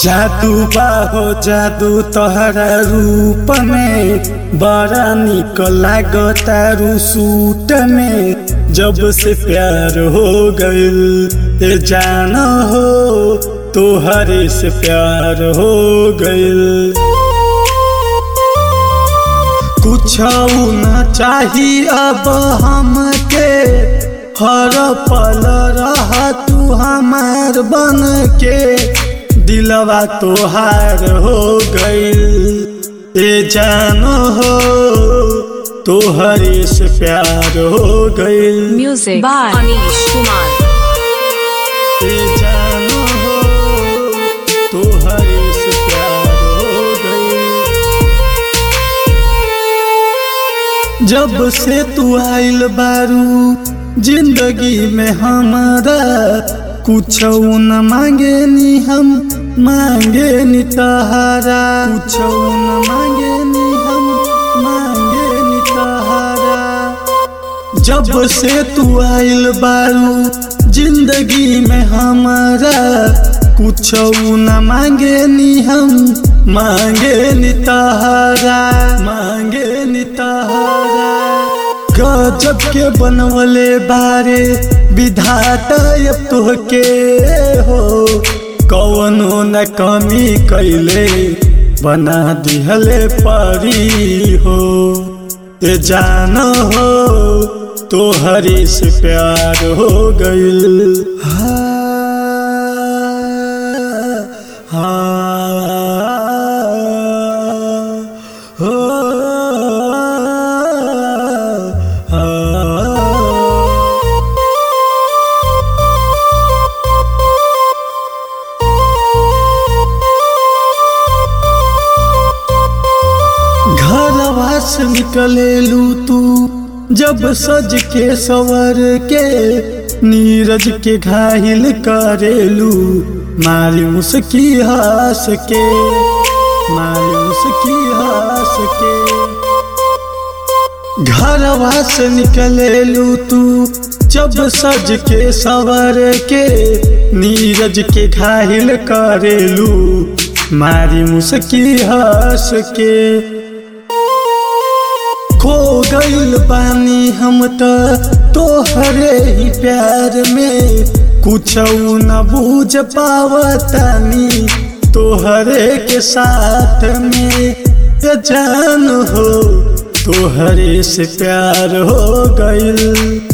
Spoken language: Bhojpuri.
जादू बाहो जादू तोहरा रूप में बड़ा निक लागतारू सूट में जब से प्यार हो गइल ए जान हो तोहरे से प्यार हो गइल कुछ न चाही अब हमके हर पल रह तू हमार बन के दिलवा तोहार हो गइल ए जान हो तोहरे से प्यार हो गइल Music by Anish Kumar. ए जान हो तोहरे से प्यार हो गइल जब से तू आइल बारू जिंदगी में हमारा कुछ न मांगे नी हम मांगे नी तहारा कुछ न मांगे नी हम मांगे नी तहारा जब से तू आइल बारू जिंदगी में हमारा कुछ न मांगे नी हम मांगे नी तहारा मांगे नी तहारा गजब के बनवले बारे विधाता अब तोहके हो कौनो न कमी कैले बना दिहले परी हो ए जान हो तोहरे से प्यार हो गइल हाँ, हाँ, हो, हाँ। घरवा से निकलेलू तू जब सज के सवर के नीरज के घायल करेलू मायूस की हंस के मायूस की हंस के घरवा से निकलेलू तू जब सज के सवर के नीरज के घायल करेलू मारी मुस्की हंस के खो गइल बानी हम त तोहरे ही प्यार में कुछ न बूझ पावतानी तोहरे के साथ में ये जान हो तोहरे से प्यार हो गइल